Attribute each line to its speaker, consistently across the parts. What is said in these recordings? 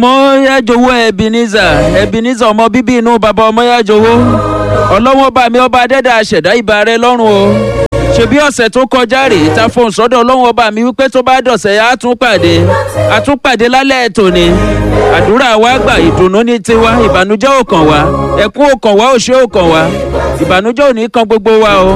Speaker 1: ọmọyájowó ebenezer ebenezer ọmọ bíbí inú bàbá ọmọyájowó ọlọ́wọ́n bá mi ọba adẹ́dà àṣẹ̀dá ìbà rẹ lọ́rùn o ṣebí ọ̀sẹ̀ tó kọjá rèé ta fohùn sọ́dọ̀ ọlọ́wọ́n ọba mi wípé tó bá dọ̀sẹ̀ á tún pàdé á tún pàdé lálẹ́ tòní àdúrà wa gbà ìdùnnú ní tiwa ìbànújẹ́ ò kàn wá ẹkún ò kàn wá òṣè ò kàn wá ìbànújẹ́ ò ní kan gbogbo wa o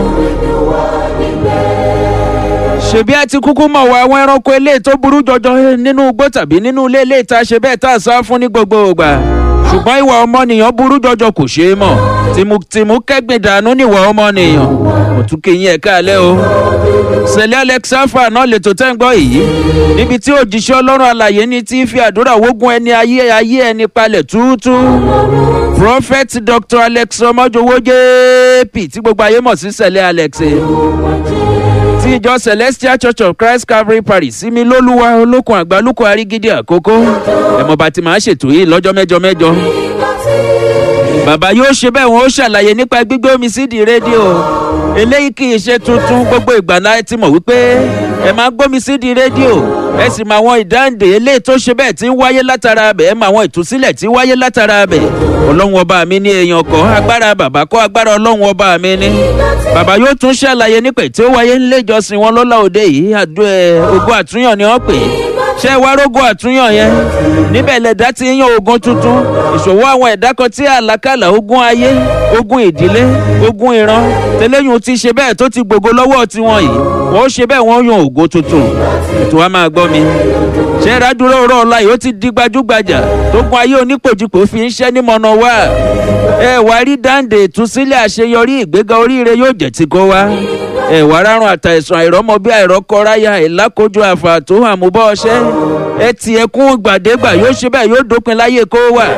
Speaker 1: ṣèbí a ti kúkú mọ̀ wá àwọn ẹranko eléyìí tó burú jọjọ nínú igbó tàbí nínú ilé eléyìí tá a ṣe bẹ́ẹ̀ tá a sá fún ní gbogbo ìgbà ṣùgbọ́n ìwà ọmọnìyàn burú jọjọ kò ṣeé mọ̀ tìmùtìmù kẹ́gbìn dànù níwà ọmọnìyàn mo tún kí yín ẹ̀ka alẹ́ o sẹ̀lẹ̀ alexafa náà lè tó tẹ́ ń gbọ́ yìí níbi tí òjíṣẹ́ ọlọ́run àlàyé ní tí fi àdúrà wógun ẹni ayé ayé ẹni palẹ̀ túútú prophet dr alex ọmọjọwọ jp tí gbogbo ayé mọ̀ sí sẹ̀lẹ̀ alex ti ìjọ celestial church of christ calvary parish sími lólúwa olókun àgbálùkù arígídí àkókò ẹ̀mọ̀ba tí màá ṣètò yìí lọ́jọ́ mẹ́jọ mẹ́jọ. bàbá yóò ṣe bẹ́ẹ̀ wọ́n ó ṣàlàyé nípa gbígbé omi sídìí rédíò eléyìí kì í ṣe tuntun gbogbo ìgbà náà ti mọ̀ wípé ẹ máa gbómi sídìí rédíò ẹ sì mọ àwọn ìdáǹdè eléyìí tó ṣe bẹ́ẹ̀ tí ń wáyé látara abẹ̀ ẹ mọ àwọn ìtúsílẹ̀ tí ń wáyé látara abẹ̀ ọlọ́run ọba mi ní èèyàn kọ́ agbára bàbá kọ́ agbára ọlọ́run ọba mi ní. bàbá yóò tún ṣàlàyé nípa tí ó wáyé nílé ìjọsìn wọn lọ́la òde yìí àdó ẹ ogun àtúnyàn ni wọ́n pè é ṣé ẹ wá rógó àtúnyàn yẹn níbẹ̀ lẹ̀dá ti yan ogun tuntun ìṣòwò àwọn ẹ̀dá kan tí àlákàlà ogun ayé ogun ìdílé ogun ìran tẹlẹ́yìn ti ṣe bẹ́ẹ̀ tó ti gbogbo lọ́wọ́ tiwọn yìí wọ́n ó ṣe bẹ́ẹ̀ wọ́n yan ògo tuntun ètò wa máa gbọ́ mi ṣé ìrádúró rọ ọ̀la yìí ó ti di gbajúgbajà tó gun ayé onípòjìpò fi ń ṣẹ́ ní mọ̀nà wá ẹ wá rí dáǹdè ìtúsílẹ̀ àṣeyọrí ìgbéga oríire yóò jẹ́ ti kó wá ẹ wá rárun àtàìsàn àìrọ́mọ bí àìrọ́kọ́ráyà ìlákojú àfàtó àmúbọ̀ ọṣẹ́ ẹ ti ẹkún gbàdégbà yóò ṣe bẹ́ẹ̀ yóò dópin láyé kó wà.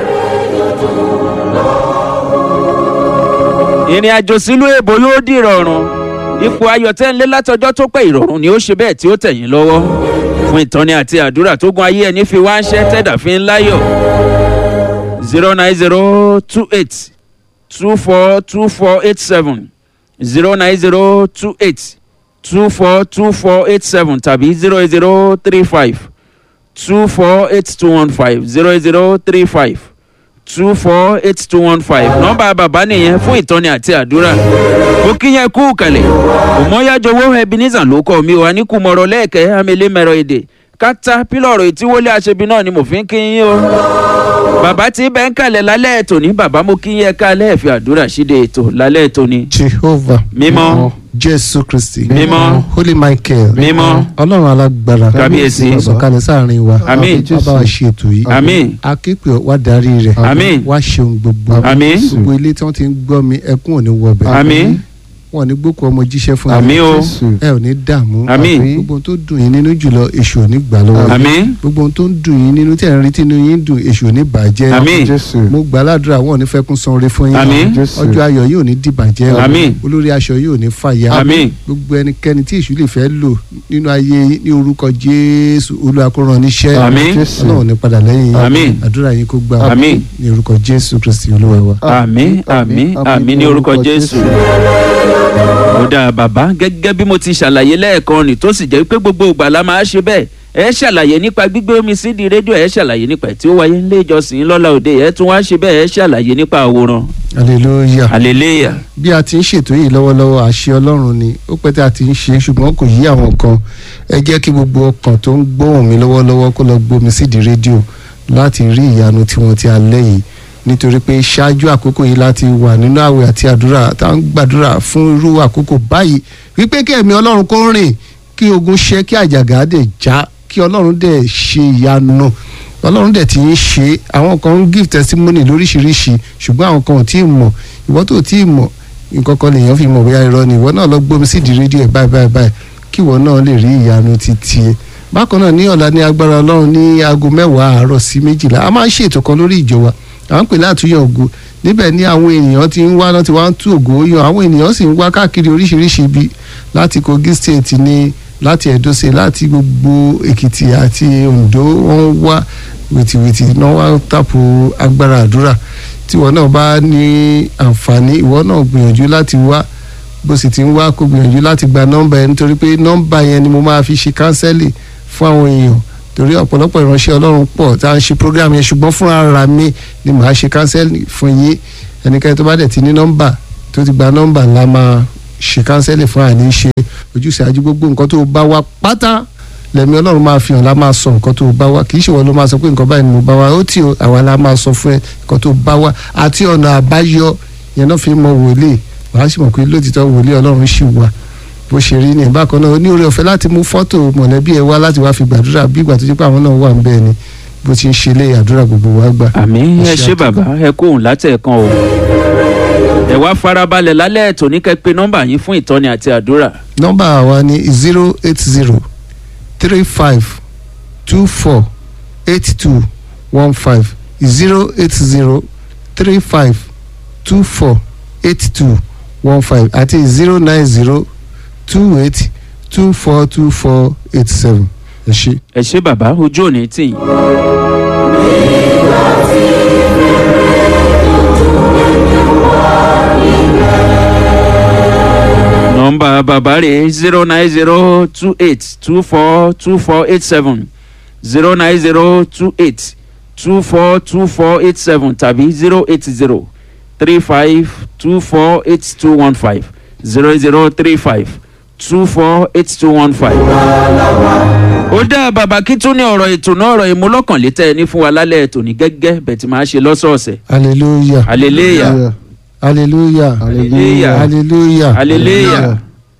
Speaker 1: ìrìn àjò sílùú èbó yóò di ìrọ̀rùn ipò ayọ̀tẹ́ńlé látọjọ́ tó pẹ́ ìrọ̀rùn ni ó ṣe bẹ́ẹ̀ tí ó tẹ̀yìn lọ́wọ́ fún ìtọ́ni àti àdúrà tó gun ayé ẹni fi wá ń ṣẹ́ tẹ̀dà fi ń láyọ̀ zero nine zero two eight two four two four eight seven zero nine zero two eight two four two four eight seven tàbí zero eight zero three five two four eight two one five zero eight zero three five two four eight two one five nọ́mbà bàbá nìyẹn fún ìtọ́ni àti àdúrà mo kí yẹn kú kalẹ̀ òmọ́yájọwọ́ ebenezer ló kọ́ mi wà ní kùmọ̀rọ̀ lẹ́ẹ̀kẹ́ amẹ́lẹ́mẹ̀rọ èdè kátà pílọ̀rọ̀ ìtíwọlé àṣebi náà ni mo fi ń kí yín o bàbá tí bẹ́ẹ̀ ń kalẹ̀ lálẹ́ ètò ní bàbá mo kí yẹn kálẹ̀ fi àdúrà ṣíde ètò lálẹ́ ètò ní.
Speaker 2: jehovah
Speaker 1: mímọ́
Speaker 2: jésù kristi
Speaker 1: Mímọ́.
Speaker 2: holy michael
Speaker 1: mímọ́
Speaker 2: ọlọ́run alágbára
Speaker 1: Kábíyèsí.
Speaker 2: sọ̀kalẹ̀ sáàrin wa
Speaker 1: Àmín.
Speaker 2: wá bá wa ṣe ètò yìí
Speaker 1: àmín
Speaker 2: akéèpé wá darí rẹ̀
Speaker 1: Àmín.
Speaker 2: wá ṣeun gbogbo
Speaker 1: Àmín.
Speaker 2: gbogbo ilé tí wọ́n ti ń gbọ́ mi ẹkún ò ní wọbẹ̀
Speaker 1: àmín
Speaker 2: wọn ò ní gbókò ọmọ jíṣẹ́ fún
Speaker 1: àmín o
Speaker 2: ẹ ò ní dààmú
Speaker 1: Àmín.
Speaker 2: gbogbo ohun tó dùn yín nínú jùlọ èṣù ò ní gbà lọ́wọ́ yín.
Speaker 1: àmín
Speaker 2: gbogbo ohun tó ń dùn yín nínú tẹ̀ ń rí tínú yín dùn èṣù ò ní bàjẹ́
Speaker 1: àmín
Speaker 2: mo gbà ládùúrà wọn ò ní fẹ́ kún sanre fún yín
Speaker 1: Àmín.
Speaker 2: ọjọ́ ayọ̀ yóò ní dìbàjẹ́ o.
Speaker 1: Àmín.
Speaker 2: olórí aṣọ yóò ní fàyà
Speaker 1: Àmín.
Speaker 2: gbogbo ẹnikẹ́ni tí èṣù lè fẹ́ lò nínú ayé yín ní orúkọ jésù olùwàkúrán níṣẹ́
Speaker 1: Àmín.
Speaker 2: ọlọ́run ní padà lẹ́yìn yín
Speaker 1: Àmín.
Speaker 2: àdúrà yín kó gbà
Speaker 1: Àmín.
Speaker 2: ní orúkọ jésù kristi olúwa wa.
Speaker 1: àmín àmín àmín ní orúkọ jésù. ó dáa bàbá gẹ́gẹ́ bí mo ti ṣàlàyé lẹ́ẹ̀kan ni tó sì jẹ́ pé gbogbo ìgbà la máa ṣe bẹ́ẹ̀ ẹ ṣàlàyé nípa gbígbé omi sídi rédíò ẹ ṣàlàyé nípa tí ó wáyé nílé ìjọsìn lọ́la òde ẹ tún wá ṣe bẹ́ẹ̀ ẹ ṣàlàyé nípa àwòrán
Speaker 2: hallelujah.
Speaker 1: hallelujah
Speaker 2: bí a ti ń ṣètò yìí lọ́wọ́lọ́wọ́ àṣẹ ọlọ́run ni ó pẹ́ tí a ti ń ṣe ṣùgbọ́n kò yí àwọn kan ẹ jẹ́ kí gbogbo ọkàn tó ń gbóhùn mi lọ́wọ́lọ́wọ́ kó lọ gbómi sídìí rédíò láti rí ìyanu tiwọn ti alẹ́ yìí nítorí pé ṣáájú àkókò yìí láti wà nínú àwẹ̀ àti àdúrà tá à ń gbàdúrà fún irú àkókò báyìí wípé kí ẹ̀mí ọlọ́run kó rìn kí ogun ṣẹ́ kí àjàgà dẹ̀ já kí ọlọ́run dẹ̀ ṣe ìyanu ọlọ́run dẹ̀ ti ń ṣe àwọn kan ń give testimony lóríṣiríṣi ṣùgbọ́n àwọn kan ò tí ì mọ̀ ìwọ́n tó tí ì mọ̀ nǹkan kan lèèyàn fi mọ̀ bóyá irọ́ ni ìwọ náà lọ gbómi sí di rédíò ẹ̀ báyìí báyìí báyìí kí ìwọ náà lè rí ìyanu ti tiẹ̀ bákan náà ní ọ̀la ní agbára ọlọ́run ní aago mẹ́wàá àárọ̀ sí méjìlá a máa ń ṣètò kan lórí ìjọ wa à ń pè látúnyàn ògo níbẹ̀ ní àwọn ènìyàn ti ń wá náà ti wá ń tú ògo yan àwọn ènìyàn sì ń wá káàkiri oríṣiríṣi ibi láti kogi state ní láti edo state láti gbogbo èkìtì àti ondo wọ́n ń wá wìtìwìtì náà wá tàpó agbára àdúrà tí ìwọ náà bá ní àǹfààní ìwọ náà gbìyànjú láti wá bó sì ti ń wá kó gbìyànjú láti gba nọ́mbà yẹn nítorí pé nọ́mbà yẹn ni mo máa fi ṣe kánsẹ́lì fún àwọn èèyàn torí ọ̀pọ̀lọpọ̀ ìránṣẹ́ ọlọ́run pọ̀ tá à ń ṣe program yẹn ṣùgbọ́n fún ara mi ni màá ṣe kánsẹ́lì fún yín ẹnikẹ́ni tó bá dẹ̀ ti ní nọ́mbà tó ti gba nọ́mbà la máa ṣe kánsẹ́lì fún àní ṣe ojúṣe àjú gbogbo nǹkan tó bá wá pátá lẹ́mi ọlọ́run máa fi hàn la máa sọ nǹkan tó bá wá kì í ṣe wọ́n ló máa sọ pé nǹkan báyìí ni mo bá wá ó tì ó àwa la máa sọ fún ẹ nǹkan tó bá wá àti ọ̀nà àbáyọ yẹn náà fi mọ wòlíì wàá sì mọ̀ pé lótìtọ́ wòlíì ọlọ́run ṣì wà bó ṣe rí ní bákan náà ní oore ọ̀fẹ́ láti mú fọ́tò mọ̀lẹ́bí ẹ wá láti wá fi gbàdúrà bí ìgbà tó jẹ́ pé àwọn náà wà ń bẹ́ẹ̀ ni bó ti ń ṣe lé àdúrà gbogbo wa gbà.
Speaker 1: àmì ẹ
Speaker 2: Ẹ ṣe
Speaker 1: ṣé bàbá ẹ kóhùn látẹ̀ẹ̀kan o ẹ wá farabalẹ̀ lálẹ́ ètò ní kẹ́pẹ́ nọ́mbà yín fún ìtọ́ni àti àdúrà
Speaker 2: nọ́mbà wa ni zero eight zero three five two four eight two one five zero eight zero three five two four eight two one five àti zero nine zero two eight two four two four eight seven ẹ ṣé.
Speaker 1: ẹ ṣé bàbá ojú òní tì yín. nọ́mbà bàbá rẹ̀ zero nine zero two eight two four two four eight seven zero nine zero two eight two four two four eight seven tàbí zero eight zero three five two four eight two one five zero zero three five two four eight two one five. ó dá bàbá kí tún ní ọ̀rọ̀ ètò náà ọ̀rọ̀ ìmúlọ́kànlétẹ́ ẹni fún wa lálẹ́ ètò ní gẹ́gẹ́ bẹ́ẹ̀ tí máa ṣe lọ́sọ̀ọ̀sẹ̀.
Speaker 2: hallelujah
Speaker 1: hallelujah
Speaker 2: hallelujah
Speaker 1: hallelujah
Speaker 2: hallelujah
Speaker 1: hallelujah.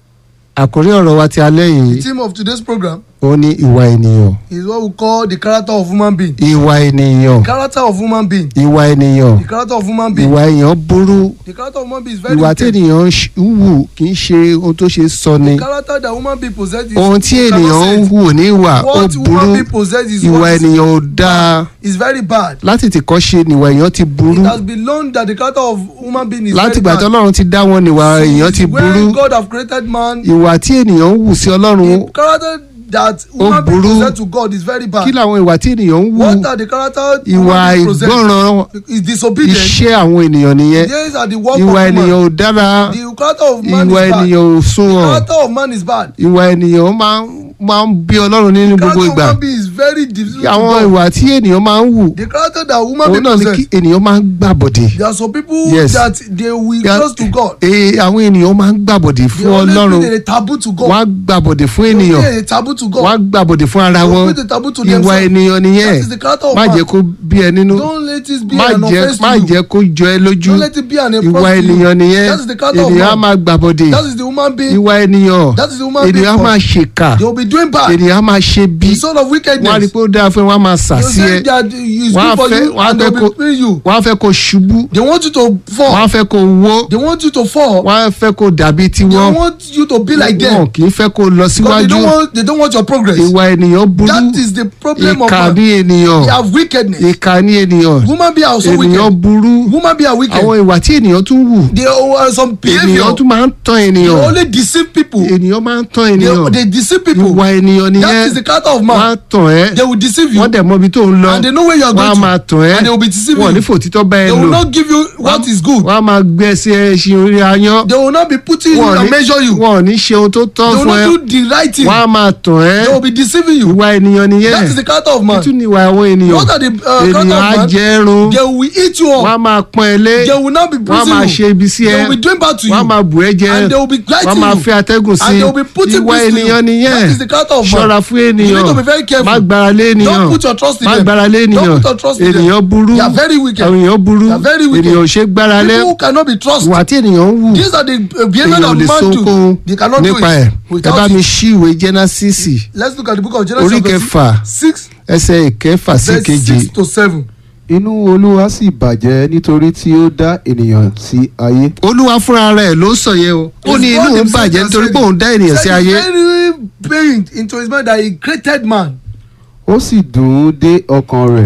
Speaker 2: àkórí ọ̀rọ̀ wa ti alẹ́
Speaker 3: The
Speaker 2: yìí
Speaker 3: theme of today's program
Speaker 2: ó ní ìwà ènìyàn
Speaker 3: is what we call the character of human being.
Speaker 2: ìwà ènìyàn
Speaker 3: Character of human being.
Speaker 2: ìwà ènìyàn
Speaker 3: The character of human being.
Speaker 2: ìwà èèyàn burú
Speaker 3: The character of human being is very
Speaker 2: ìwà tí
Speaker 3: wicked.
Speaker 2: ènìyàn ń ṣ- ń wù kì í ṣe ohun tó ṣe sọ ni
Speaker 3: The character that human being possess is
Speaker 2: ohun tí
Speaker 3: you cannot
Speaker 2: ènìyàn
Speaker 3: say
Speaker 2: ń
Speaker 3: it.
Speaker 2: wù ní ìwà ó
Speaker 3: What
Speaker 2: burú
Speaker 3: human being possess is
Speaker 2: ìwà
Speaker 3: what is,
Speaker 2: ènìyàn ò dáa
Speaker 3: is very bad.
Speaker 2: láti tìkọ́ ṣe níwà èèyàn ti burú
Speaker 3: It has been known that the character of human being is
Speaker 2: láti
Speaker 3: very
Speaker 2: ìgbà tí
Speaker 3: bad.
Speaker 2: ọlọ́run ti dá wọn níwà èèyàn ti burú
Speaker 3: When God have created man,
Speaker 2: ìwà tí ènìyàn ń wù sí ọlọ́run
Speaker 3: the character that human being
Speaker 2: burú.
Speaker 3: possess to God is very
Speaker 2: kí
Speaker 3: bad.
Speaker 2: làwọn ìwà tí ènìyàn ń wù
Speaker 3: What are the character
Speaker 2: ìwà
Speaker 3: human being possess
Speaker 2: ìgbọràn
Speaker 3: is disobedient.
Speaker 2: iṣẹ́ àwọn ènìyàn nìyẹn
Speaker 3: These are the work
Speaker 2: ìwà
Speaker 3: of
Speaker 2: ènìyàn
Speaker 3: man.
Speaker 2: ò dára
Speaker 3: The character of man
Speaker 2: ìwà
Speaker 3: is bad.
Speaker 2: ènìyàn ò
Speaker 3: The
Speaker 2: sunwọ̀n
Speaker 3: character of man is bad.
Speaker 2: ìwà ènìyàn máa ń máa ń bí ọlọ́run nínú gbogbo
Speaker 3: character of
Speaker 2: ìgbà
Speaker 3: human being is very difficult to
Speaker 2: àwọn
Speaker 3: God.
Speaker 2: ìwà tí ènìyàn máa ń wù
Speaker 3: The character that woman
Speaker 2: òun
Speaker 3: being
Speaker 2: náà ni kí
Speaker 3: possess.
Speaker 2: ènìyàn máa ń gbàbọ̀dè
Speaker 3: There are some people
Speaker 2: Yes.
Speaker 3: that they will
Speaker 2: Ya-
Speaker 3: close to God.
Speaker 2: Ee, àwọn ènìyàn máa ń gbàbọ̀dè
Speaker 3: They
Speaker 2: fún
Speaker 3: always
Speaker 2: ọlọ́run
Speaker 3: put a taboo to God.
Speaker 2: wọ́n á gbàbọ̀dè fún
Speaker 3: They
Speaker 2: ènìyàn
Speaker 3: put a taboo to God.
Speaker 2: wọ́n á gbàbọ̀dè fún ara
Speaker 3: They
Speaker 2: wọn
Speaker 3: put a taboo to
Speaker 2: ìwà
Speaker 3: themselves.
Speaker 2: ènìyàn nìyẹn
Speaker 3: That is the character of
Speaker 2: má
Speaker 3: man.
Speaker 2: jẹ́ kó bí ẹ nínú
Speaker 3: Don't let it be
Speaker 2: má
Speaker 3: an
Speaker 2: jẹ́
Speaker 3: offense
Speaker 2: má
Speaker 3: to you.
Speaker 2: jẹ́ kó jọ ẹ lójú
Speaker 3: Don't let it be an
Speaker 2: ìwà
Speaker 3: offense to you.
Speaker 2: ènìyàn nìyẹn
Speaker 3: That is the character of
Speaker 2: ènìyàn á
Speaker 3: man.
Speaker 2: máa gbàbọ̀dè
Speaker 3: That is the human being.
Speaker 2: ìwà ènìyàn
Speaker 3: That is the human being.
Speaker 2: ènìyàn á
Speaker 3: for-
Speaker 2: máa ṣèkà
Speaker 3: They will be doing bad.
Speaker 2: ènìyàn á máa ṣe bí
Speaker 3: The son of
Speaker 2: wọ́n á rí
Speaker 3: wickedness.
Speaker 2: pé ó dáa fún ẹ wọ́n á máa sà
Speaker 3: They
Speaker 2: sí ẹ
Speaker 3: say that it's
Speaker 2: Wọ́n á
Speaker 3: good for
Speaker 2: fẹ́-
Speaker 3: you
Speaker 2: wọ́n á
Speaker 3: and they
Speaker 2: fẹ́
Speaker 3: will
Speaker 2: kó-
Speaker 3: be paying you.
Speaker 2: wọ́n á fẹ́ kó ṣubú
Speaker 3: They want you to
Speaker 2: wọ́n á
Speaker 3: fall.
Speaker 2: fẹ́ kó wó
Speaker 3: They want you to fall.
Speaker 2: wọ́n á fẹ́ kó dàbí
Speaker 3: They
Speaker 2: tiwọn
Speaker 3: want you to be like them.
Speaker 2: wọn kì í fẹ́ kó lọ
Speaker 3: Because they
Speaker 2: síwájú
Speaker 3: don't want they don't want your progress.
Speaker 2: ìwà ènìyàn burú
Speaker 3: That is the problem of
Speaker 2: ìkà
Speaker 3: man.
Speaker 2: ní ènìyàn
Speaker 3: They have wickedness.
Speaker 2: ìkà ní ènìyàn
Speaker 3: Woman be also
Speaker 2: ènìyàn
Speaker 3: wicked.
Speaker 2: burú
Speaker 3: Woman be a wicked.
Speaker 2: àwọn ìwà tí ènìyàn tún wù
Speaker 3: They are some behavior.
Speaker 2: ènìyàn tún máa ń tán
Speaker 3: They
Speaker 2: ènìyàn
Speaker 3: only deceive people.
Speaker 2: ènìyàn máa ń tán
Speaker 3: They,
Speaker 2: ènìyàn
Speaker 3: they deceive people.
Speaker 2: ìwà ènìyàn
Speaker 3: That
Speaker 2: nìyẹn
Speaker 3: is the character of
Speaker 2: wọ́n á
Speaker 3: man.
Speaker 2: tàn ẹ́
Speaker 3: They will deceive you
Speaker 2: wọ́n dẹ̀ mọ ibi tó ń lọ
Speaker 3: and they know where you are
Speaker 2: wọ́n á
Speaker 3: going
Speaker 2: máa
Speaker 3: to.
Speaker 2: tàn ẹ́
Speaker 3: And they will be deceiving
Speaker 2: wọ́n ò ní
Speaker 3: you.
Speaker 2: fòtítọ́ bá ẹ
Speaker 3: They will
Speaker 2: lò
Speaker 3: not give you what is good.
Speaker 2: wọ́n á máa gbé ẹsẹ̀ ẹṣin orí ayán
Speaker 3: They will not be putting you
Speaker 2: wọ́n ò
Speaker 3: and
Speaker 2: ní
Speaker 3: measure you.
Speaker 2: wọ́n ò ní ṣe ohun tó tọ́
Speaker 3: They will
Speaker 2: fún ẹ
Speaker 3: not do the right thing.
Speaker 2: wọ́n á máa tàn ẹ́
Speaker 3: They will be deceiving you.
Speaker 2: ìwà ènìyàn nìyẹn
Speaker 3: That is the character of man.
Speaker 2: tún ní ìwà àwọn ènìyàn
Speaker 3: What are the uh, character
Speaker 2: ènìyàn á
Speaker 3: of man?
Speaker 2: jẹ ẹrun
Speaker 3: They will eat you
Speaker 2: wọ́n á
Speaker 3: up.
Speaker 2: máa pọ́n ẹ lé
Speaker 3: They will not be
Speaker 2: wọ́n á
Speaker 3: bruising
Speaker 2: máa
Speaker 3: you.
Speaker 2: ṣe ibi sí
Speaker 3: They
Speaker 2: ẹ
Speaker 3: will be doing bad to you.
Speaker 2: wọ́n á máa bù ẹ́ jẹ
Speaker 3: And they will be
Speaker 2: wọ́n á
Speaker 3: lighting
Speaker 2: máa
Speaker 3: you.
Speaker 2: fẹ́ atẹ́gùn sí
Speaker 3: And they will be putting
Speaker 2: ìwà
Speaker 3: peace to
Speaker 2: ènìyàn
Speaker 3: you.
Speaker 2: nìyẹn
Speaker 3: That is the character of man.
Speaker 2: ṣọ́ra fún
Speaker 3: You
Speaker 2: ènìyàn
Speaker 3: need to be very careful.
Speaker 2: má gbára lé ènìyàn
Speaker 3: Don't put your trust in
Speaker 2: má
Speaker 3: them.
Speaker 2: gbára lé ènìyàn
Speaker 3: Don't put your trust in them.
Speaker 2: ènìyàn burú
Speaker 3: They are very wicked.
Speaker 2: àwọn ènìyàn burú
Speaker 3: They are very wicked.
Speaker 2: ènìyàn ò ṣe gbára lé
Speaker 3: People who cannot be trusted.
Speaker 2: ìwà tí ènìyàn ń wù
Speaker 3: These are the uh, behavior
Speaker 2: ènìyàn ò
Speaker 3: of
Speaker 2: lè
Speaker 3: man
Speaker 2: so
Speaker 3: too.
Speaker 2: ohunkóhun
Speaker 3: They cannot do
Speaker 2: nípa ẹ̀
Speaker 3: it
Speaker 2: ẹ bá
Speaker 3: without
Speaker 2: mi
Speaker 3: it.
Speaker 2: ṣí ìwé jẹ́násìsì
Speaker 3: Let's look at the book of Genesis
Speaker 2: orí
Speaker 3: chapter
Speaker 2: kẹfà
Speaker 3: six
Speaker 2: ẹsẹ̀ ìkẹfà sí
Speaker 3: verse
Speaker 2: ìkeje
Speaker 3: six to seven.
Speaker 4: inú olúwa sì bàjẹ́ nítorí tí ó dá ènìyàn sí ayé
Speaker 2: olúwa fúnra rẹ̀ ló sọ yẹn o ó
Speaker 3: It's
Speaker 2: ní
Speaker 3: God
Speaker 2: inú òun
Speaker 3: himself
Speaker 2: bàjẹ́
Speaker 3: that
Speaker 2: nítorí
Speaker 3: said
Speaker 2: pé
Speaker 3: it.
Speaker 2: òun dá ènìyàn sí
Speaker 3: Said
Speaker 2: ayé
Speaker 3: it's very pained into his mind that he created man.
Speaker 4: ó sì dùn ún dé ọkàn rẹ̀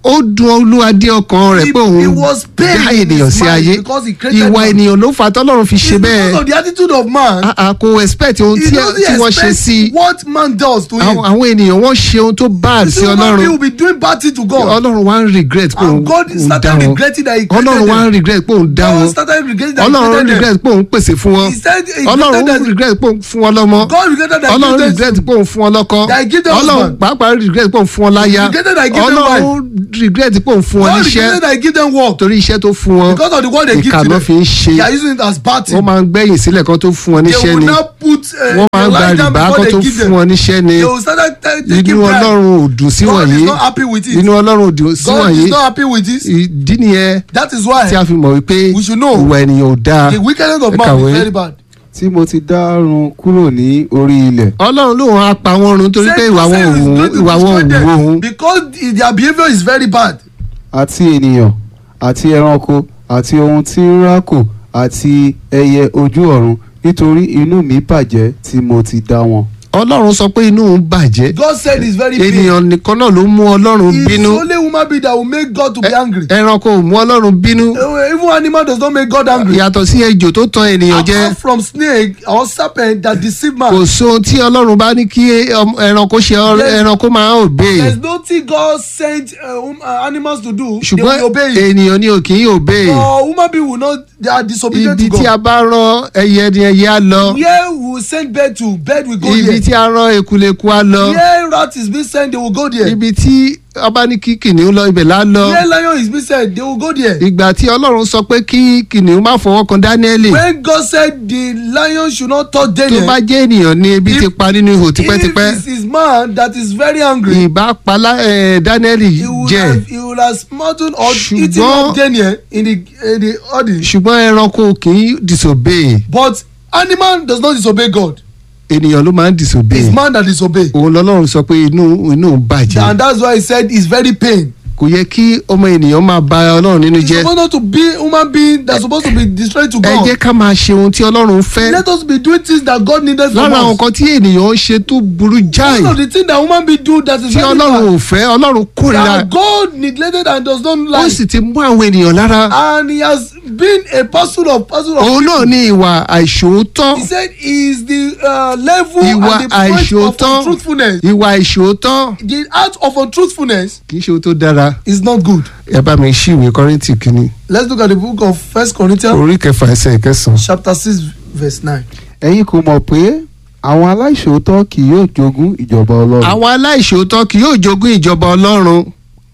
Speaker 2: ó dùn olúwa dé ọkàn rẹ̀
Speaker 3: He-
Speaker 2: pé òun
Speaker 3: he was pained
Speaker 2: dá
Speaker 3: in
Speaker 2: ènìyàn
Speaker 3: his
Speaker 2: sí
Speaker 3: mind
Speaker 2: ayé
Speaker 3: because he created
Speaker 2: ìwà
Speaker 3: man.
Speaker 2: ènìyàn ló fà á tọ́lọ́run fi ṣe
Speaker 3: It's
Speaker 2: bẹ́ẹ̀
Speaker 3: because of the attitude of man.
Speaker 2: Ah, ah, kò expect ohun
Speaker 3: He
Speaker 2: tí
Speaker 3: doesn't
Speaker 2: tí wọ́n ṣe
Speaker 3: expect
Speaker 2: sí
Speaker 3: what man does to him.
Speaker 2: àwọn àwọn ènìyàn wọ́n ṣe ohun tó bad sí
Speaker 3: Human being
Speaker 2: ọlọ́run
Speaker 3: will be doing bad thing to God.
Speaker 2: ọlọ́run wá ń regret pé òun
Speaker 3: And God
Speaker 2: òun dá
Speaker 3: started
Speaker 2: wọn
Speaker 3: regretting that he created
Speaker 2: ọlọ́run wá ń
Speaker 3: them.
Speaker 2: regret pé òun dá
Speaker 3: God
Speaker 2: wọn
Speaker 3: started regretting that he
Speaker 2: ọlọ́run
Speaker 3: created them.
Speaker 2: regret pé òun pèsè fún wọn
Speaker 3: He said he
Speaker 2: ọlọ́run
Speaker 3: regretted that-
Speaker 2: regret pé òun fún wọn lọ́mọ
Speaker 3: God regretted that he
Speaker 2: ọlọ́run
Speaker 3: created
Speaker 2: regret pé òun fún wọn lọ́kọ
Speaker 3: That he give them
Speaker 2: ọlọ́run
Speaker 3: husband.
Speaker 2: pàápàá regret pé òun fún wọn láya
Speaker 3: regretted that he give them
Speaker 2: ọlọ́run regret pé òun fún wọn
Speaker 3: God
Speaker 2: níṣẹ́
Speaker 3: regretted that he give them work.
Speaker 2: torí iṣẹ́ tó fún wọn
Speaker 3: Because of the word they give to
Speaker 2: ìkànnà
Speaker 3: them.
Speaker 2: fi ń ṣe
Speaker 3: They are using it as bad
Speaker 2: wọ́n
Speaker 3: thing.
Speaker 2: máa ń gbẹ̀yìn sílẹ̀ kan tó fún wọn
Speaker 3: They
Speaker 2: níṣẹ́
Speaker 3: will
Speaker 2: ni
Speaker 3: now put uh,
Speaker 2: wọ́n máa ń gba
Speaker 3: lie down
Speaker 2: rìbá
Speaker 3: before
Speaker 2: kan
Speaker 3: they
Speaker 2: tó
Speaker 3: give
Speaker 2: fún
Speaker 3: them.
Speaker 2: wọn níṣẹ́ ni
Speaker 3: They will start ta- taking
Speaker 2: inú
Speaker 3: pride.
Speaker 2: ọlọ́run ò dùn sí
Speaker 3: God
Speaker 2: wọ̀nyí
Speaker 3: is not happy with it.
Speaker 2: inú ọlọ́run ò dùn sí
Speaker 3: God
Speaker 2: wọ̀nyí
Speaker 3: is not happy with this.
Speaker 2: ìdí nìyẹn
Speaker 3: That is why
Speaker 2: tí a fi mọ̀ wípé
Speaker 3: We should know.
Speaker 2: ìwà ènìyàn ò dáa
Speaker 3: the wickedness of
Speaker 2: Ẹ
Speaker 3: man
Speaker 2: kàwé.
Speaker 3: is very bad.
Speaker 4: tí mo ti dárun kúrò ní orí ilẹ̀
Speaker 2: ọlọ́run lòun á pa wọ́n run torí pé
Speaker 3: Said
Speaker 2: ìwà
Speaker 3: God
Speaker 2: wọn ò
Speaker 3: is
Speaker 2: wù
Speaker 3: going to
Speaker 2: ìwà wọn ò
Speaker 3: destroy
Speaker 2: wù
Speaker 3: them
Speaker 2: òun
Speaker 3: Because their behaviour is very bad.
Speaker 4: àti ènìyàn àti ẹranko àti ohun tí ń rákò àti ẹyẹ ojú ọ̀run nítorí inú mi bàjẹ́ tí mo ti dá wọn.
Speaker 2: ọlọ́run sọ pé inú òun bàjẹ́
Speaker 3: God said it's very big.
Speaker 2: ènìyàn nìkan náà ló mú ọlọ́run
Speaker 3: It's
Speaker 2: bínú
Speaker 3: only human being that will make God to be angry.
Speaker 2: ẹranko ò mú ọlọ́run bínú
Speaker 3: Uh, Even animal does not make God angry.
Speaker 2: yàtọ̀ sí ejò tó tan ènìyàn jẹ
Speaker 3: Apart from snake or serpent that deceive man.
Speaker 2: kò sóhun tí ọlọ́run bá ní kí ọm- ẹranko ṣe ọ-
Speaker 3: Yes.
Speaker 2: ẹranko máa obey
Speaker 3: There's nothing God sent uh, um, uh, animals to do. they
Speaker 2: ṣùgbọ́n
Speaker 3: will obey it.
Speaker 2: ènìyàn ni ò kì í obey
Speaker 3: Or human being will not. They are disobedient
Speaker 2: ibi
Speaker 3: to
Speaker 2: tí a
Speaker 3: God.
Speaker 2: bá rán ẹyẹ ni ẹyẹ á lọ
Speaker 3: Where we will send bird to, bird will go
Speaker 2: ibi
Speaker 3: there.
Speaker 2: tí a rán ekuleku á lọ
Speaker 3: Where rat is being sent, they will go there.
Speaker 2: ibi tí ọba ní kí kìnìún lọ ibẹ̀ lá lọ
Speaker 3: Where lion is being sent, they will go there.
Speaker 2: ìgbà tí ọlọ́run sọ pé kí kìnìún má fọwọ́ kan dáníẹ́lì
Speaker 3: When God said the lion should not touch
Speaker 2: tó
Speaker 3: Daniel,
Speaker 2: bá jẹ́ ènìyàn ni ebi
Speaker 3: If-
Speaker 2: ti pa nínú ihò tipẹ́tipẹ́
Speaker 3: if it is man that is very angry,
Speaker 2: ìbá pa lá- eh, dáníẹ́lì
Speaker 3: he will
Speaker 2: jẹ
Speaker 3: have he will have smothered or eaten
Speaker 2: Ṣùgbọ́n-
Speaker 3: up Daniel in the in the audience.
Speaker 2: ṣùgbọ́n ẹranko kì í disobey
Speaker 3: But animal does not disobey God.
Speaker 2: ènìyàn ló máa ń disobey
Speaker 3: It's man that disobey.
Speaker 2: òun lọ́lọ́run sọ pé inú inú òun bàjẹ́
Speaker 3: And that's why he said it's very pain.
Speaker 2: kò yẹ kí ọmọ ènìyàn máa ba ọlọ́run nínú
Speaker 3: It's
Speaker 2: jẹ́
Speaker 3: supposed not to be human being that's supposed to be destroyed to
Speaker 2: ẹ
Speaker 3: God.
Speaker 2: jẹ́ ká máa ṣe ohun tí ọlọ́run fẹ́
Speaker 3: Let us be doing things that God needed from
Speaker 2: lára àwọn
Speaker 3: us.
Speaker 2: nǹkan tí ènìyàn ń ṣe tó burú jáì
Speaker 3: One of the things that human being do that is
Speaker 2: tí
Speaker 3: very
Speaker 2: ọlọ́run
Speaker 3: bad.
Speaker 2: ò fẹ́ ọlọ́run kórìíra
Speaker 3: That God neglected and does not
Speaker 2: ó
Speaker 3: like.
Speaker 2: sì ti mú àwọn ènìyàn lára
Speaker 3: And he has been a person of person of
Speaker 2: òun náà ní ìwà àìṣòótọ́
Speaker 3: He said he is the uh, level
Speaker 2: Ìwà
Speaker 3: and the point of
Speaker 2: àìṣòótọ́.
Speaker 3: untruthfulness.
Speaker 2: ìwà àìṣòótọ́
Speaker 3: The act of untruthfulness
Speaker 2: kì í ṣe ohun tó dára
Speaker 3: is not good.
Speaker 2: ẹ bá mi ṣí ìwé kọ́rìntì kínní
Speaker 3: Let's look at the book of First Corinthians
Speaker 2: orí kẹfà ẹsẹ̀ ìkẹsàn.
Speaker 3: chapter six verse nine.
Speaker 4: ẹ̀yin kò mọ̀ pé àwọn aláìṣòótọ́ kì yóò jogún ìjọba ọlọ́run
Speaker 2: àwọn aláìṣòótọ́ kì yóò jogún ìjọba ọlọ́run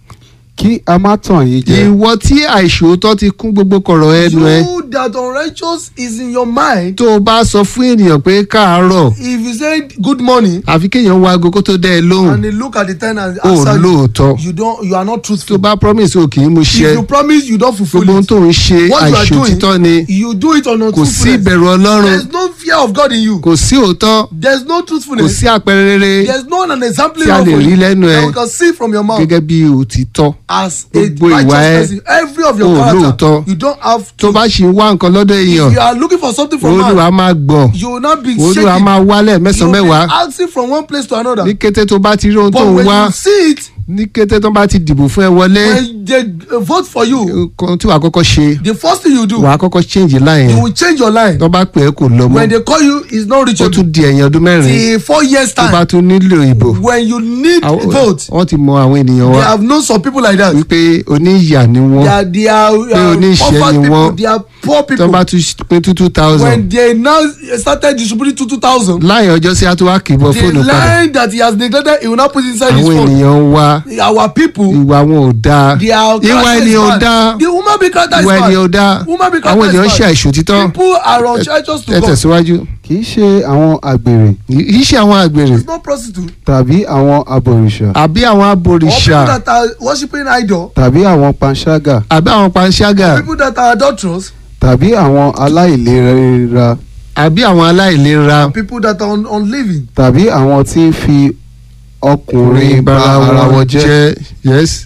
Speaker 4: kí a má tàn yín jẹ
Speaker 2: ìwọ tí àìṣòótọ́ ti kún gbogbo kọ̀rọ̀ ẹnu ẹ
Speaker 3: You that unrighteous is in your mind.
Speaker 2: tó o bá sọ fún ènìyàn pé káàárọ̀
Speaker 3: If you say good morning
Speaker 2: àfi kéèyàn wá aago kó tó dẹ́ ẹ lóhùn
Speaker 3: and they look at the time and
Speaker 2: ó
Speaker 3: answer you,
Speaker 2: lóòótọ́
Speaker 3: you don't you are not
Speaker 2: tó
Speaker 3: truthful.
Speaker 2: bá promise o kì í mú
Speaker 3: If
Speaker 2: ṣẹ
Speaker 3: you promise you don't fulfill
Speaker 2: gbogbo ohun
Speaker 3: it.
Speaker 2: tó ń ṣe
Speaker 3: What you are
Speaker 2: àìṣòtítọ́ ni
Speaker 3: doing, you do it on
Speaker 2: kò sí
Speaker 3: untruthfulness.
Speaker 2: ìbẹ̀rù ọlọ́run
Speaker 3: There's no fear of God in you.
Speaker 2: kò sí òótọ́
Speaker 3: There's no
Speaker 2: kò
Speaker 3: truthfulness.
Speaker 2: sí àpẹẹrẹ rere
Speaker 3: There's no an example
Speaker 2: tí a
Speaker 3: of
Speaker 2: lè rí lẹ́nu ẹ
Speaker 3: that we can see from your mouth
Speaker 2: gẹ́gẹ́ bí òtítọ́
Speaker 3: as a
Speaker 2: gbogbo ìwà
Speaker 3: righteous
Speaker 2: ẹ,
Speaker 3: person. Every of your
Speaker 2: o
Speaker 3: character,
Speaker 2: lóòótọ́.
Speaker 3: you don't have
Speaker 2: tó
Speaker 3: to.
Speaker 2: bá ṣì ń wá nǹkan lọ́dọ̀ èèyàn
Speaker 3: If you are looking for something from
Speaker 2: olúwa
Speaker 3: man,
Speaker 2: máa gbọ̀n
Speaker 3: you will not be
Speaker 2: olúwa
Speaker 3: shaking.
Speaker 2: máa wálẹ̀
Speaker 3: You
Speaker 2: mẹ́sàn-án
Speaker 3: will be
Speaker 2: mẹ́wàá
Speaker 3: asking from one place to another.
Speaker 2: ní kété tó bá ti rí ohun tó
Speaker 3: But
Speaker 2: ń
Speaker 3: when
Speaker 2: wá
Speaker 3: you see it,
Speaker 2: ní kété tó bá ti dìbò fún ẹ wọlé
Speaker 3: when they uh, vote for you,
Speaker 2: nǹkan tí wàá kọ́kọ́ ṣe
Speaker 3: the first thing you do,
Speaker 2: wàá kọ́kọ́ change line
Speaker 3: you
Speaker 2: yẹn
Speaker 3: will change your line.
Speaker 2: tó bá pè é kò lọ mọ́
Speaker 3: When they call you, it's not
Speaker 2: ó
Speaker 3: reachable.
Speaker 2: tún di ẹ̀yìn ọdún mẹ́rin
Speaker 3: Till four years
Speaker 2: tó bá
Speaker 3: time,
Speaker 2: tún nílò ìbò
Speaker 3: when you need
Speaker 2: Àwọn-
Speaker 3: vote,
Speaker 2: wọ́n ti mọ àwọn ènìyàn
Speaker 3: they
Speaker 2: wa
Speaker 3: have known some people like that.
Speaker 2: wípé oníyà ni
Speaker 3: They
Speaker 2: wọ́n
Speaker 3: are they are uh,
Speaker 2: oníṣẹ́
Speaker 3: poor
Speaker 2: ni
Speaker 3: people.
Speaker 2: wọ́n.
Speaker 3: They are poor
Speaker 2: tó
Speaker 3: people.
Speaker 2: bá tún pé two two thousand
Speaker 3: when they now started distributing two two thousand
Speaker 2: láì ọjọ́ sí àtúwá kìbọ̀
Speaker 3: the
Speaker 2: fóònù padà
Speaker 3: line that he has neglected he will not put inside his
Speaker 2: àwọn
Speaker 3: phone
Speaker 2: ènìyàn wa
Speaker 3: our people
Speaker 2: ìwà wọn ò dáa
Speaker 3: their
Speaker 2: ìwà
Speaker 3: character is
Speaker 2: ènìyàn ò
Speaker 3: bad
Speaker 2: dáa
Speaker 3: the woman be character is
Speaker 2: ìwà
Speaker 3: bad
Speaker 2: ènìyàn ò dáa
Speaker 3: woman be
Speaker 2: àwọn
Speaker 3: character
Speaker 2: ènìyàn ń
Speaker 3: is
Speaker 2: ṣe
Speaker 3: bad
Speaker 2: àìṣòtítọ́
Speaker 3: people are unrighteous to
Speaker 2: ẹ
Speaker 3: God
Speaker 2: tẹ̀síwájú
Speaker 4: kì í ṣe àwọn àgbèrè
Speaker 2: kì í ṣe àwọn àgbèrè
Speaker 3: it's not prostitute
Speaker 4: tàbí àwọn abọ̀rìṣà
Speaker 2: àbí àwọn
Speaker 3: or
Speaker 2: abòrìṣà
Speaker 3: people that are worshiping idol
Speaker 4: tàbí àwọn panṣágà
Speaker 2: àbí àwọn panṣágà
Speaker 3: people that are adulterous
Speaker 4: tàbí àwọn aláìlera
Speaker 2: àbí àwọn aláìlera
Speaker 3: people that are un unliving
Speaker 4: tàbí àwọn tí ń fi ọkùnrin
Speaker 2: ọkùnrin
Speaker 4: ba ara wọn jẹ́
Speaker 2: yes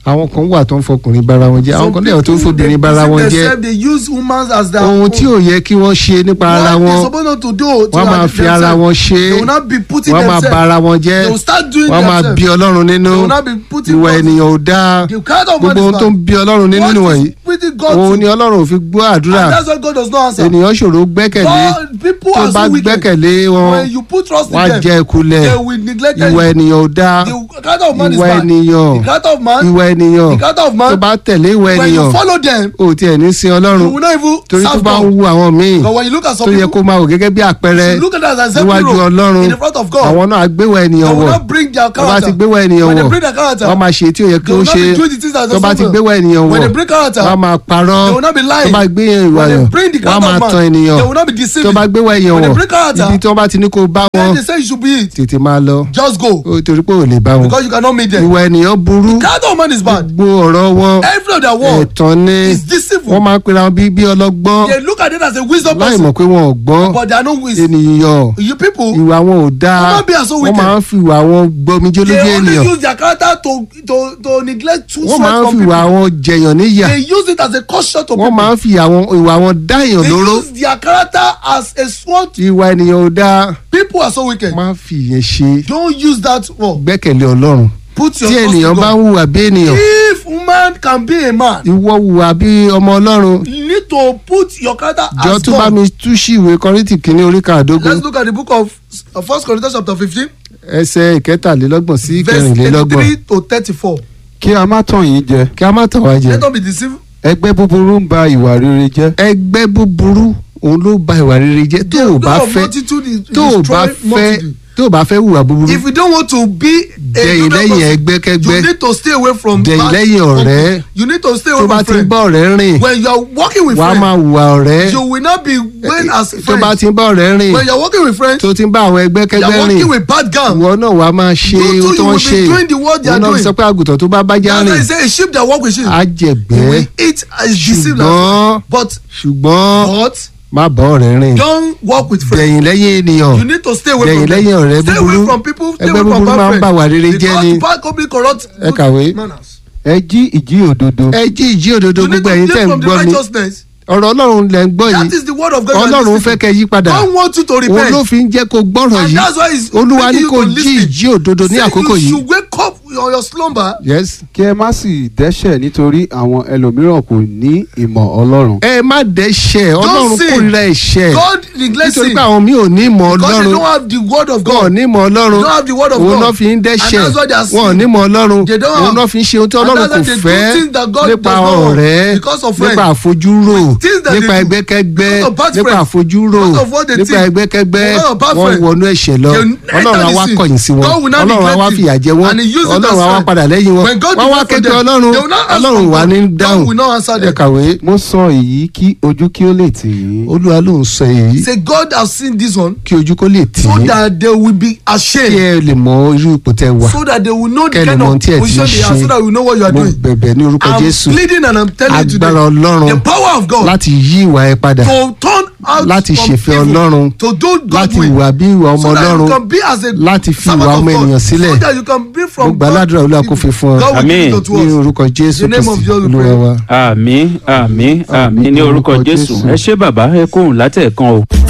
Speaker 2: àwọn kan wà tó ń fọkùnrin bára wọn jẹ́ àwọn kan lẹ́yìn tó ń fobìnrin bára wọn jẹ́
Speaker 3: they use humans as their
Speaker 2: ohun tí ò yẹ kí wọ́n ṣe nípa ara
Speaker 3: what they
Speaker 2: wọn
Speaker 3: suppose not to do to
Speaker 2: wọ́n máa fi ara wọn ṣe
Speaker 3: they will not be putting
Speaker 2: wọ́n máa
Speaker 3: themselves
Speaker 2: ba ara wọn jẹ́
Speaker 3: they will start doing
Speaker 2: wọ́n máa
Speaker 3: themselves
Speaker 2: bí ọlọ́run nínú
Speaker 3: they will not be putting
Speaker 2: ìwà
Speaker 3: God-
Speaker 2: ènìyàn ò dáa
Speaker 3: the kind of man
Speaker 2: gbogbo ohun
Speaker 3: is
Speaker 2: tó ń
Speaker 3: bad
Speaker 2: bí ọlọ́run nínú
Speaker 3: what
Speaker 2: nìwọ̀nyí
Speaker 3: is putting God
Speaker 2: òun
Speaker 3: to
Speaker 2: ni ọlọ́run ò fi gbọ́ àdúrà
Speaker 3: and that's why God does not answer
Speaker 2: ènìyàn ṣòro gbẹ́kẹ̀lé
Speaker 3: God people
Speaker 2: tó
Speaker 3: are
Speaker 2: bá
Speaker 3: so wicked
Speaker 2: gbẹ́kẹ̀lé wọn
Speaker 3: when you put trust in
Speaker 2: wọ́n á
Speaker 3: them
Speaker 2: jẹ́ ìkulẹ̀
Speaker 3: they will neglect
Speaker 2: ìwà
Speaker 3: you
Speaker 2: ènìyàn ò dáa
Speaker 3: the kind of man is
Speaker 2: ìwà
Speaker 3: bad
Speaker 2: ènìyàn
Speaker 3: the kind of man
Speaker 2: ìwà ènìyàn
Speaker 3: the kind of
Speaker 2: tó
Speaker 3: man
Speaker 2: bá tẹ̀lé ìwà
Speaker 3: when
Speaker 2: ènìyàn
Speaker 3: you follow them
Speaker 2: ò tiẹ̀ ní sin
Speaker 3: you
Speaker 2: ọlọ́run
Speaker 3: will not even
Speaker 2: torí tó
Speaker 3: serve
Speaker 2: bá ń
Speaker 3: God
Speaker 2: wu àwọn míì
Speaker 3: but when you look at
Speaker 2: tó
Speaker 3: some
Speaker 2: yẹ
Speaker 3: people
Speaker 2: kó máa wò gẹ́gẹ́ bí àpẹẹrẹ
Speaker 3: you look at that as a
Speaker 2: níwájú
Speaker 3: hero
Speaker 2: ọlọ́run
Speaker 3: in the front of God
Speaker 2: àwọn náà gbéwà
Speaker 3: they
Speaker 2: ènìyàn
Speaker 3: will
Speaker 2: wọ̀
Speaker 3: not bring their
Speaker 2: tó bá ti
Speaker 3: character
Speaker 2: gbéwà ènìyàn
Speaker 3: when they
Speaker 2: wọ̀
Speaker 3: bring their character
Speaker 2: wọ́n máa ṣe tí ò yẹ kí
Speaker 3: they
Speaker 2: ó
Speaker 3: will not
Speaker 2: ṣe
Speaker 3: be doing the things that
Speaker 2: tó
Speaker 3: they
Speaker 2: bá ti
Speaker 3: supposed
Speaker 2: gbéwà ènìyàn
Speaker 3: when
Speaker 2: wọ̀
Speaker 3: they bring character
Speaker 2: wọ́n máa parọ́
Speaker 3: they will not be
Speaker 2: tó
Speaker 3: lying
Speaker 2: bá gbé ìwà
Speaker 3: when
Speaker 2: yàn
Speaker 3: they bring the
Speaker 2: wọ́n á
Speaker 3: kind
Speaker 2: máa
Speaker 3: of man
Speaker 2: tan ènìyàn
Speaker 3: they will not be
Speaker 2: tó
Speaker 3: deceiving
Speaker 2: bá gbéwà èèyàn
Speaker 3: when they
Speaker 2: wọ̀
Speaker 3: bring character
Speaker 2: ibi tí wọ́n bá ti ní kó bá wọn
Speaker 3: when they say you should be it
Speaker 2: tètè máa lọ
Speaker 3: just go
Speaker 2: ó torí pé ò lè bá wọn
Speaker 3: because you cannot meet them
Speaker 2: ìwà ènìyàn burú
Speaker 3: kind of man is bad
Speaker 2: gbogbo ọ̀rọ̀ wọn
Speaker 3: every of their word
Speaker 2: ẹ̀tàn ni
Speaker 3: is deceitful
Speaker 2: wọ́n máa ń pera wọn bí bí ọlọ́gbọ́n
Speaker 3: they look at it as a wisdom
Speaker 2: láì
Speaker 3: person
Speaker 2: mọ̀ pé wọn ò gbọ́n
Speaker 3: but they are not wisdom
Speaker 2: ènìyàn
Speaker 3: you people
Speaker 2: ìwà wọn ò dáa
Speaker 3: Wọ́n máa be so
Speaker 2: wọ́n
Speaker 3: wicked.
Speaker 2: máa ń fi ìwà wọn gbọmijé
Speaker 3: they
Speaker 2: lójú
Speaker 3: only
Speaker 2: ènìyàn
Speaker 3: use their character to to to neglect true
Speaker 2: wọ́n máa ń
Speaker 3: sweat
Speaker 2: fi
Speaker 3: from
Speaker 2: ìwà
Speaker 3: people
Speaker 2: wọn jẹyàn níyà
Speaker 3: they use it as a caution to
Speaker 2: wọ́n máa
Speaker 3: people
Speaker 2: ń fi àwọn ìwà wọn dá èèyàn
Speaker 3: they
Speaker 2: lóró
Speaker 3: use their character as a sword
Speaker 2: ìwà ènìyàn ò dáa
Speaker 3: people are so wicked
Speaker 2: máa fi ìyẹn ṣe
Speaker 3: don't use that word
Speaker 2: gbẹ́kẹ̀lé ọlọ́run
Speaker 3: put your
Speaker 2: tí
Speaker 3: trust in
Speaker 2: ènìyàn bá ń
Speaker 3: God
Speaker 2: hùwà bí ènìyàn
Speaker 3: if man can be a man
Speaker 2: ìwọ hùwà bí ọmọ ọlọ́run
Speaker 3: you need to put your character
Speaker 2: jọ
Speaker 3: as
Speaker 2: tó bá
Speaker 3: God
Speaker 2: mi tú sí ìwé kọ́rìntì kínní orí kàdógún
Speaker 3: let's look at the book of uh, first corinthians chapter fifteen
Speaker 2: ẹsẹ̀ ìkẹtàlélọ́gbọ̀n sí
Speaker 3: verse
Speaker 2: ìkẹrìnlélọ́gbọ̀n
Speaker 3: eighty-three to thirty-four
Speaker 4: kí a má tàn yín jẹ
Speaker 2: kí a má tàn wá jẹ
Speaker 3: let us be deceived
Speaker 4: ẹgbẹ́ búburú ń ba ìwà rere jẹ́
Speaker 2: ẹgbẹ́ búburú òun ló ba ìwà rere jẹ́ tó o bá
Speaker 3: God of
Speaker 2: fẹ́
Speaker 3: multitude is
Speaker 2: tó o bá
Speaker 3: destroy
Speaker 2: fẹ́
Speaker 3: multitude.
Speaker 2: tó o bá fẹ́ hùwà búburú
Speaker 3: if you don't want to be a
Speaker 2: dẹ̀yìn
Speaker 3: good
Speaker 2: lẹ́yìn
Speaker 3: person,
Speaker 2: ẹgbẹ́kẹ́gbẹ́
Speaker 3: you need to stay away from
Speaker 2: dẹ̀yìn
Speaker 3: bad
Speaker 2: lẹ́yìn ọ̀rẹ́
Speaker 3: company. you need to stay
Speaker 2: tó
Speaker 3: away
Speaker 2: bá
Speaker 3: from
Speaker 2: ti ń
Speaker 3: friends
Speaker 2: bá ọ̀rẹ́ rìn
Speaker 3: when you are working with
Speaker 2: wàá
Speaker 3: friends
Speaker 2: máa hùwà ọ̀rẹ́
Speaker 3: you will not be going as
Speaker 2: tó bá
Speaker 3: friends
Speaker 2: ti ń bá ọ̀rẹ́ rìn
Speaker 3: when you are working with friends
Speaker 2: tó ti ń bá àwọn
Speaker 3: you
Speaker 2: ẹgbẹ́kẹ́gbẹ́
Speaker 3: are
Speaker 2: rìn
Speaker 3: working with bad gang
Speaker 2: ìwọ náà wàá máa ṣe
Speaker 3: You too,
Speaker 2: ohun tó
Speaker 3: you
Speaker 2: ń
Speaker 3: will
Speaker 2: ṣe
Speaker 3: be doing the work they
Speaker 2: òun
Speaker 3: are
Speaker 2: náà fi
Speaker 3: doing.
Speaker 2: sọ pé àgùntàn tó bá bá já
Speaker 3: that's why
Speaker 2: rìn
Speaker 3: he say a sheep that work with sheep
Speaker 2: á
Speaker 3: he
Speaker 2: jẹ̀gbẹ́
Speaker 3: will eat as deceived as
Speaker 2: ṣùgbọ́n
Speaker 3: but
Speaker 2: ṣùgbọ́n
Speaker 3: but
Speaker 2: má bá ọ̀rẹ́ rìn
Speaker 3: don't work with friends
Speaker 2: dẹ̀yìn lẹ́yìn ènìyàn
Speaker 3: you need to stay away
Speaker 2: dẹ̀yìn
Speaker 3: from them
Speaker 2: lẹ́yìn ọ̀rẹ́
Speaker 3: stay
Speaker 2: búburú
Speaker 3: away from people stay
Speaker 2: ẹgbẹ́
Speaker 3: away from
Speaker 2: búburú máa ń
Speaker 3: bad
Speaker 2: bà wà rere
Speaker 3: friends
Speaker 2: jẹ́ ni
Speaker 3: because bad company corrupt
Speaker 2: Ẹ kàwé.
Speaker 3: good manners
Speaker 4: ẹ jí ìjí òdodo
Speaker 2: ẹ jí ìjí òdodo
Speaker 3: you need
Speaker 2: gbogbo
Speaker 3: to
Speaker 2: ẹ̀yin
Speaker 3: live
Speaker 2: tẹ̀ ń
Speaker 3: from the
Speaker 2: gbọ́ mi
Speaker 3: righteousness
Speaker 2: ọ̀rọ̀ ọlọ́run lẹ̀ ń gbọ́
Speaker 3: that
Speaker 2: yìí
Speaker 3: is the word of God you are
Speaker 2: ọlọ́run
Speaker 3: listening
Speaker 2: fẹ́ kẹ́ yí padà
Speaker 3: to. God wants you to
Speaker 2: òun ló
Speaker 3: repent
Speaker 2: fi ń jẹ́ kó gbọ́rọ̀
Speaker 3: and
Speaker 2: yìí
Speaker 3: that's why he's
Speaker 2: olúwa ní
Speaker 3: making you
Speaker 2: kó
Speaker 3: to
Speaker 2: jí
Speaker 3: listen
Speaker 2: ìjí òdodo ní
Speaker 3: say
Speaker 2: àkókò
Speaker 3: you
Speaker 2: yìí
Speaker 3: should wake up on your slumber
Speaker 2: yes
Speaker 4: kí ẹ má sì dẹ́ṣẹ̀ nítorí àwọn ẹlòmíràn kò ní ìmọ̀ ọlọ́run
Speaker 2: ẹ má dẹ́ṣẹ̀ ọlọ́run
Speaker 3: sin.
Speaker 2: kórìíra ẹ̀ṣẹ̀
Speaker 3: God neglects
Speaker 2: nítorí
Speaker 3: sin
Speaker 2: pé àwọn mi ò ní ìmọ̀
Speaker 3: because they
Speaker 2: ọlọ́run
Speaker 3: don't have the word of
Speaker 2: wọn ò
Speaker 3: God
Speaker 2: ní ìmọ̀ ọlọ́run
Speaker 3: They don't have the word of
Speaker 2: òun
Speaker 3: God.
Speaker 2: náà fi ń dẹ́ṣẹ̀
Speaker 3: And that's why they are
Speaker 2: wọn ò
Speaker 3: sin.
Speaker 2: ní ìmọ̀ ọlọ́run
Speaker 3: They don't
Speaker 2: òun
Speaker 3: have-
Speaker 2: náà fi ń ṣe ohun tí
Speaker 3: And
Speaker 2: ọlọ́run
Speaker 3: that's
Speaker 2: kò
Speaker 3: why they do
Speaker 2: fẹ́
Speaker 3: things that God
Speaker 2: nípa
Speaker 3: does not want
Speaker 2: ọ̀rẹ́
Speaker 3: because of
Speaker 2: nípa
Speaker 3: friends.
Speaker 2: àfojúrò
Speaker 3: Things that they
Speaker 2: nípa
Speaker 3: do.
Speaker 2: ẹgbẹ́kẹ́gbẹ́
Speaker 3: Because of bad
Speaker 2: nípa
Speaker 3: friends.
Speaker 2: àfojúrò
Speaker 3: Because of what they
Speaker 2: nípa
Speaker 3: think.
Speaker 2: ẹgbẹ́kẹ́gbẹ́
Speaker 3: Because of bad
Speaker 2: wọ́n
Speaker 3: friends.
Speaker 2: wọnú ẹ̀ṣẹ̀ lọ
Speaker 3: They enter
Speaker 2: ọlọ́run á
Speaker 3: the
Speaker 2: wá
Speaker 3: sin.
Speaker 2: kọ̀yìn sí wọn
Speaker 3: God will not
Speaker 2: ọlọ́run á
Speaker 3: neglect
Speaker 2: wá
Speaker 3: you.
Speaker 2: fìyà jẹ wọn
Speaker 3: And he use it
Speaker 2: ọlọ́run
Speaker 3: as
Speaker 2: á wá
Speaker 3: friend.
Speaker 2: padà lẹ́yìn wọn
Speaker 3: When God
Speaker 2: wọ́n wá
Speaker 3: deliver
Speaker 2: kékeré
Speaker 3: them,
Speaker 2: ọlọ́run
Speaker 3: they will not ask
Speaker 2: ọlọ́run
Speaker 3: from
Speaker 2: wà
Speaker 3: God.
Speaker 2: ní
Speaker 3: God
Speaker 2: dáhùn
Speaker 3: will not answer
Speaker 2: ẹ
Speaker 3: them.
Speaker 2: kàwé
Speaker 4: mo sọ èyí kí ojú kí ó lè tì yín
Speaker 2: olúwa ló ń sọ èyí
Speaker 3: say God has seen this one
Speaker 2: kí ojú kó lè tì
Speaker 3: so
Speaker 2: í
Speaker 3: that they will be
Speaker 2: kí
Speaker 3: ashamed
Speaker 2: ẹ lè mọ irú ipò tẹ wà
Speaker 3: so that they will know the
Speaker 2: Kẹ́ lè
Speaker 3: kind
Speaker 2: mọ ohun tí ẹ
Speaker 3: of
Speaker 2: ti
Speaker 3: position they are
Speaker 2: ṣe.
Speaker 3: so that we know what you are
Speaker 2: mo
Speaker 3: doing
Speaker 2: bẹ̀bẹ̀ ní orúkọ
Speaker 3: I'm
Speaker 2: jésù
Speaker 3: pleading and I'm telling you today
Speaker 2: agbára ọlọ́run
Speaker 3: the power of God
Speaker 2: láti yí ìwà ẹ padà
Speaker 3: to turn out
Speaker 2: láti
Speaker 3: from
Speaker 2: ṣèfẹ́
Speaker 3: evil,
Speaker 2: ọlọ́run
Speaker 3: to do God
Speaker 2: láti
Speaker 3: will
Speaker 2: ìwà bí ìwà ọmọ
Speaker 3: so that you
Speaker 2: ọlọ́run
Speaker 3: can be as a
Speaker 2: láti fi
Speaker 3: servant
Speaker 2: ìwà
Speaker 3: of
Speaker 2: ọmọ
Speaker 3: God,
Speaker 2: ènìyàn sílẹ̀.
Speaker 3: so that you can be
Speaker 2: mo
Speaker 3: from
Speaker 2: gbà ládùúrà olúwa kó fi fún ọ
Speaker 3: God will
Speaker 1: Amen.
Speaker 3: give it to
Speaker 2: ní
Speaker 3: us
Speaker 2: orúkọ jésù
Speaker 3: The name of
Speaker 2: kristi
Speaker 3: Jesus we
Speaker 2: olúwa
Speaker 3: pray.
Speaker 2: wa.
Speaker 1: àmì àmì àmì ní orúkọ jésù ẹ ṣé bàbá ẹ kóhùn látẹ̀ẹ̀kan o.